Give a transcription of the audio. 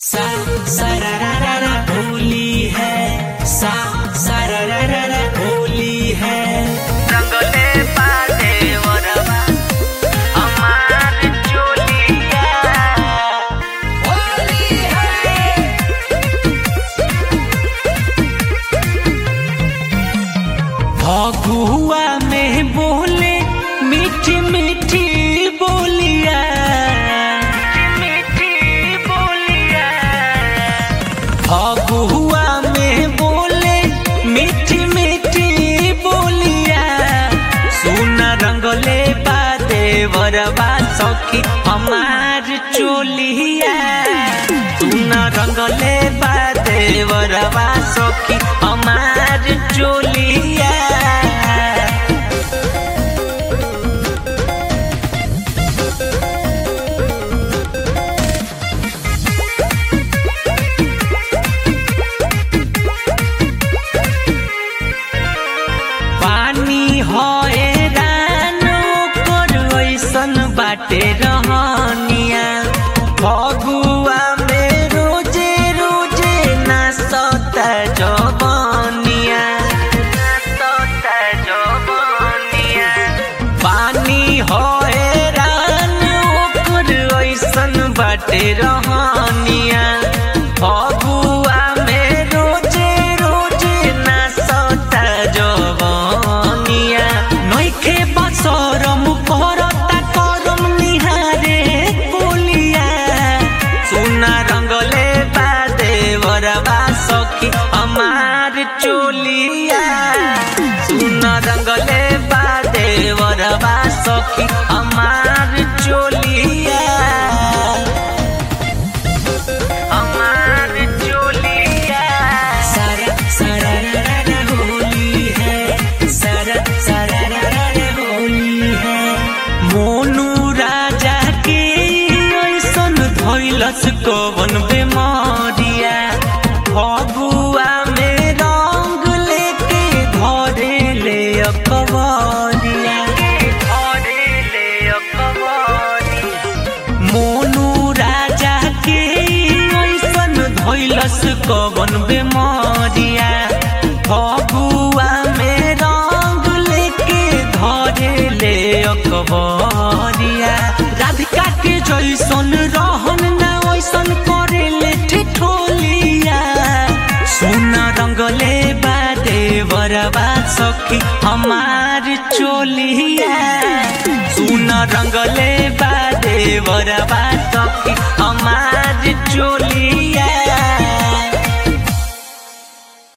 सा सरारारा होली है सा सरारारा होली है रंगले पाले वरवा हमार चोलिया होली है फगुआ में बोले मीठी मीठी बोलिया मीठी बोलिया फगुआ में बोले मीठी मीठी बोलिया सुन रंगले बादे वरबा सखी हमार चोलिया सुन रंगले बादे वरबा सखी हमार चोलिया पानी होए रानो कर ऐसन बाटे रहनिया फगुआ में रोजे रोजे नाचता जवनिया नाचता जवनिया पानी होए रानो कर ऐसन बाटे रहनिया फगुआ में रोजे रोजे नाचता जवनिया नइखे बसरम करता करम निहारे बोलिया सुना रंगले बादे वरबा सखी हमार चोलिया सुना रंगले बादे वरबा सखी हमार चोलिया हमार चोलिया सारा सारा रा रा रा होली है सारा सारा रा रा रा होली है मोनू राजा के ऐसन धैलस कवन बेमारिया फगुआ में रंग लेके धरे ले अकबरिया घरे ले अकबरिया मोनू राजा के ऐसन धैलस कवन बेमारिया फगुआ में रंग लेके धरे ले अकबरिया राधिका के जैसन रहन ना वैसन करे ले ठिठोलिया सोना रंगले बादे बरबा सखी हमार चोलिया सुन रंगले बादे बरबा सखी हमार चोलिया